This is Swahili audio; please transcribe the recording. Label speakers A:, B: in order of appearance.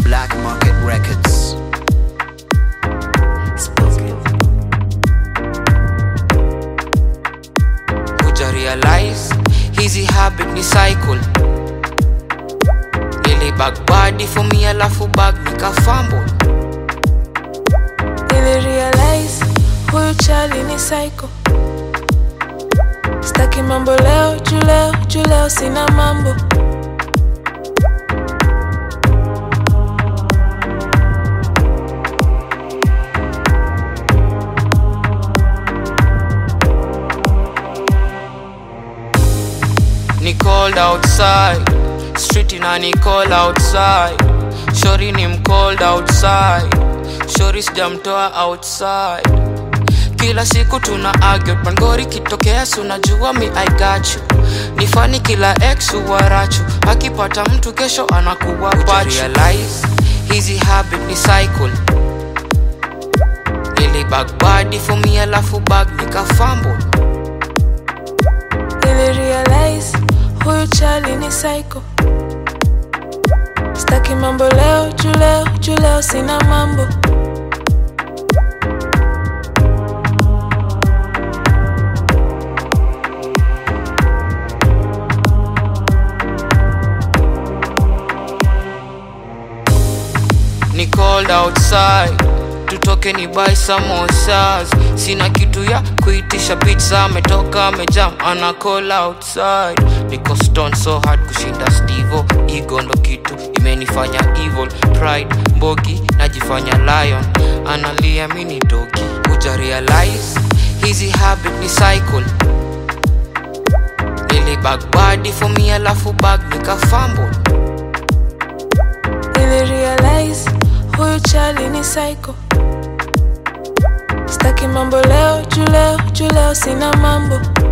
A: Black Market Records. Spoken.
B: kuja realize hizi habit ni cycle nilibag badi for me alafu bag nikafambo
C: nilirealize huyu chali ni psycho staki mambo leo juu leo juu leo sina mambo
B: ni cold outside street ina ni cold outside shori ni mcold outside shori sijamtoa outside kila siku tuna argue pangori kitokea si unajua mi i got you ni fani kila ex uwarachu akipata mtu kesho anakuwa pachu realize hizi habit ni cycle nilibag badi for me alafu bag nikafambo
C: nilirealize huyu chali ni psycho staki mambo leo juu leo juu leo sina mambo
B: ni cold outside tutoke ni buy samosas sina kitu ya kuitisha pizza ametoka amejam ana call outside niko stone so hard kushinda stivo ego ndo kitu imenifanya evil pride mbogi najifanya lion analia mini dogi uja realize hizi habit ni cycle nilibag badi for me alafu bag nikafambo
C: nilirealize huyu chali ni psycho staki mambo leo juu leo juu leo sina mambo